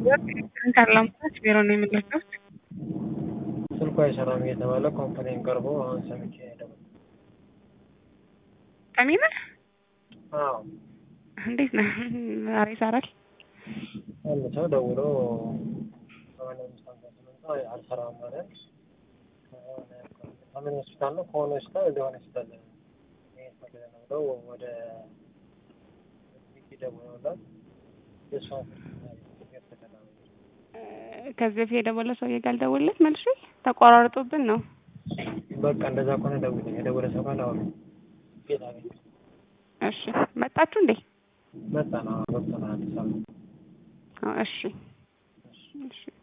ካላምጣች ቢሮ ነው የምንለቀው። ስልኩ አይሰራም እየተባለ ኮምፕሌን ቀርቦ አሁን ሰምቼ ሄደው። ቀሚነ አዎ እንዴት ነህ? ዛሬ ይሰራል። አንድ ሰው ደውሎ ሰማንያ አምስት ሃምሳ ስምንት አልሰራም ማለት ከምን ሆስፒታል ነው ከሆነ ሆስፒታል ወደ ሆነ ሆስፒታል መሄድ ፈልገህ ነው ብለው ወደ ሚኪ ደውለውላት የእሷን ስልክ ተከላ ከዚህ በፊት የደወለ ሰውዬ ጋር ልደውልለት መልሼ ተቆራርጦብን ነው። በቃ እንደዛ ከሆነ ደውልኝ። የደወለ ሰው ካለ አሁን ቤት አገኘ እሺ መጣችሁ እንዴ? መጣ ነው ገብተናል አዲስ አበባ አዎ፣ እሺ እሺ